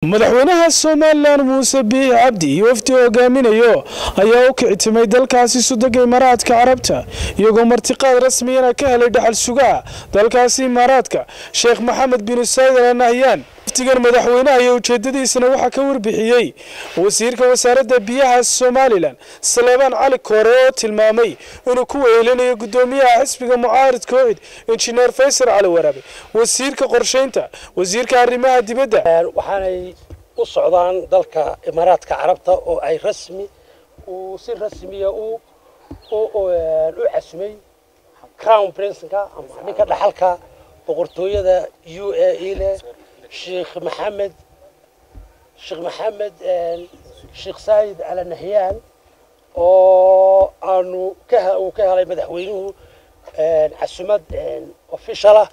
madaxweynaha somalilan muuse biix cabdi iyo wafdi hogaaminayo ayaa u kicitimay dalkaasi sudagga imaaraadka carabta iyagoo martiqaad rasmiyana ka helay dhaxal sugaha dalkaasi imaaraadka sheekh maxamed bin sayd al nahyan wafdigan madaxweynaha iyo ujeedadiisana waxaa ka warbixiyey wasiirka wasaaradda biyaha somalilan saleebaan cali koore oo tilmaamay inuu ku weelinayo gudoomiyaha xisbiga mucaaridka ocid injineer faysal cali waraabe wasiirka qorshaynta wasiirka arrimaha dibadda waxaanay u socdaan dalka imaaraadka carabta oo ay rasmi uu si rasmiya u u casumay crown princenka ama ninka dhaxalka boqortooyada u a e leh sheekh maxamed sheekh maxamed sheekh saayid ala nahyaan oo aanu ka uu ka helay madaxweynuhu casumad official ah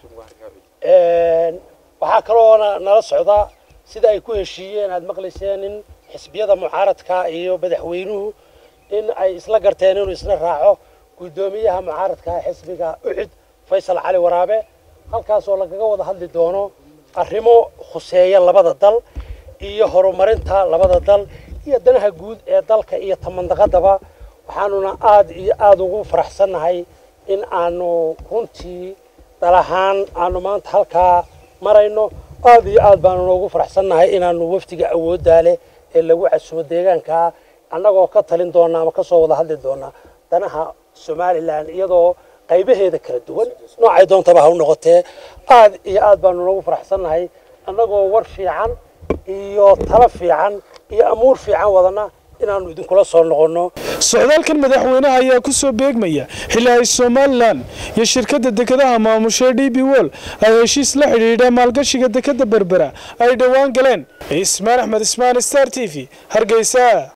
waxaa kaloona nala socdaa sida ay ku heshiiyeen aada maqlayseen in xisbiyada mucaaradka iyo madaxweynuhu in ay isla garteen inuu isna raaco guddoomiyaha mucaaradka xisbiga ucid faysal cali waraabe halkaasoo lagaga wada hadli doono arrimo khuseeya labada dal iyo horumarinta labada dal iyo danaha guud ee dalka iyo tamandaqadaba waxaanuna aada iyo aada ugu faraxsannahay in aanu runtii dal ahaan aanu maanta halkaa marayno aada iyo aad baanu noogu faraxsannahay inaanu wafdiga awooddaa leh ee lagu casumo deegaankaa annagoo ka talin doona ama kasoo wada hadli doona danaha somalilan iyadoo qaybaheeda kala duwan noocay doontaba ha u noqotee aad iyo aad baanu noogu faraxsannahay annagoo war fiican iyo talo fiican iyo amuur fiican wadana inaanu idinkula soo noqonno socdaalkan madaxweynaha ayaa ku soo beegmaya xilli ay somalilan iyo shirkadda dekedaha maamushay d b wol ay heshiis la xidhiidha maalgashiga dekadda berbera ay dhowaan galeen ismaan axmed ismaan star t v hargeysa